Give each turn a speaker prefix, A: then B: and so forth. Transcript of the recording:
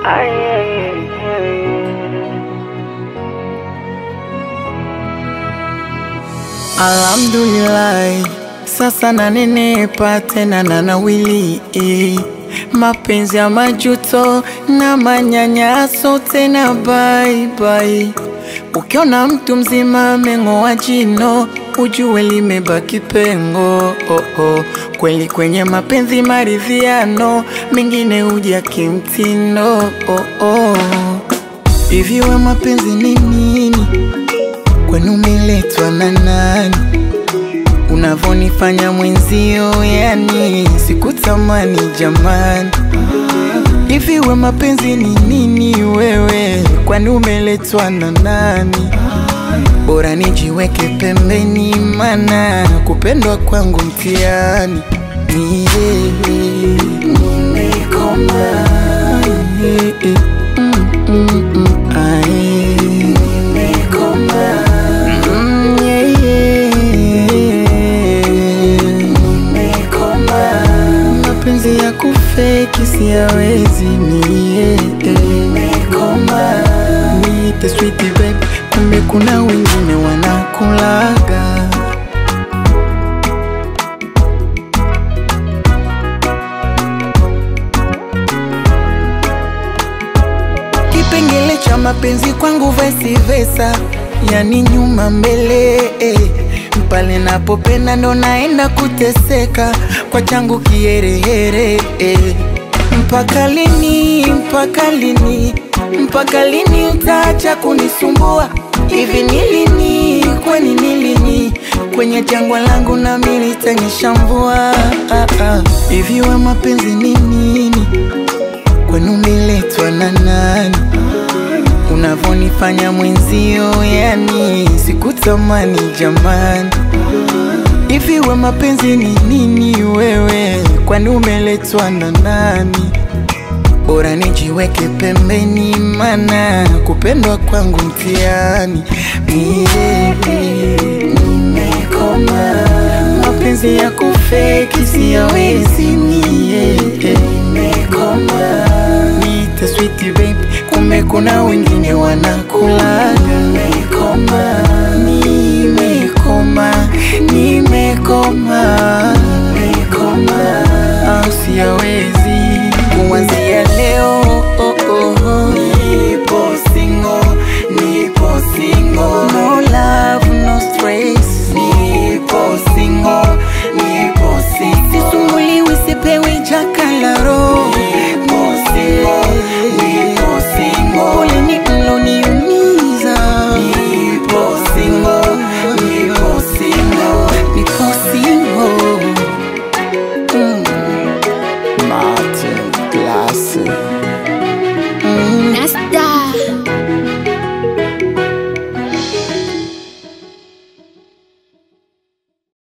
A: Alhamdulillah, sasa nanenepa tena na nawili eh. Mapenzi ya majuto na manyanyaso tena bye bye. Ukiona mtu mzima ameng'oa jino ujue limebaki pengo oh, oh. Kweli kwenye mapenzi maridhiano mengine huja kimtindo oh, oh. Hivi we mapenzi ni nini? Kwani umeletwa na nani? Unavonifanya mwenzio, yani sikutamani jamani. Hivi we mapenzi ni nini wewe? Kwani umeletwa na nani? Bora nijiweke pembeni, mana kupendwa kwangu mtihani. Niye, nimekoma. Niye, mm, mm, mm, aye. Nimekoma. Mm, yeah, yeah. Nimekoma. Mapenzi ya kufeki siyawezi mie Nimekoma. Niite sweetie babe, kumbe kuna wengine wanakulaga Kipengele cha mapenzi kwangu vice versa, yani nyuma mbele eh. Pale napopenda ndo naenda kuteseka kwa changu kiherehere eh. Mpaka lini, mpaka lini, mpaka lini utaacha kunisumbua? Hivi ni lini, kwani ni lini kwenye jangwa langu nami litanyesha mvua? Ah, ah. Hivi we mapenzi ni nini? Kwani umeletwa na nani? Unavonifanya mwenzio, yani sikutamani jamani. Hivi we mapenzi ni nini wewe? Kwani umeletwa na nani? Bora nijiweke pembeni, mana kupendwa kwangu mtihani. Mie nimekoma, mapenzi ya kufeki siyawezi mie. Nimekoma, niite sweetie babe, kumbe kuna wengine wanakula